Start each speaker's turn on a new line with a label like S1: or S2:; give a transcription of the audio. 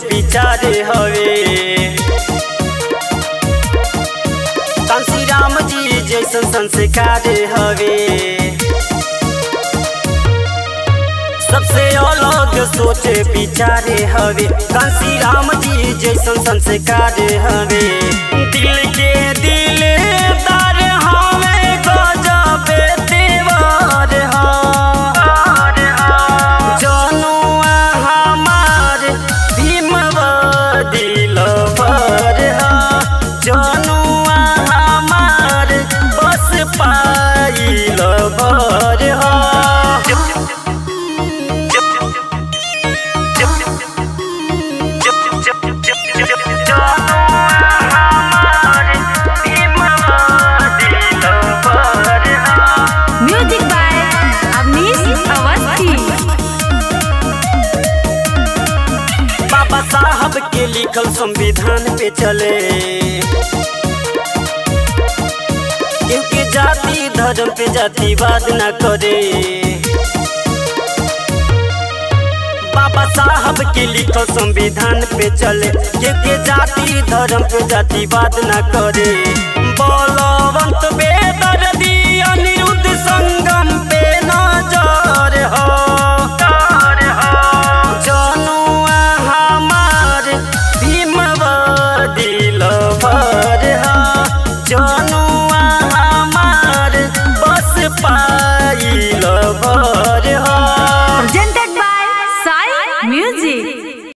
S1: विचारे हवे कांसी राम जी जैसन संस्कार हवे सबसे अलग सोचे विचारे हवे कांसी राम जी जैसन संस्कार हवे दिल के दिल तार हवे गजबे तेवर जनुआ हमार भीमवा दिल पर जनुआ हमार बस पाइल बर
S2: म्यूजिक बाय अवनीश अवस्थी
S1: बाबा साहब के लिखल संविधान पे चले क्योंकि जाति धर्म पे जातिवाद न करे बाबा साहब के लिखल संविधान पे चले क्योंकि जाति धर्म पे जातिवाद न करे बलवंत बेदर्दी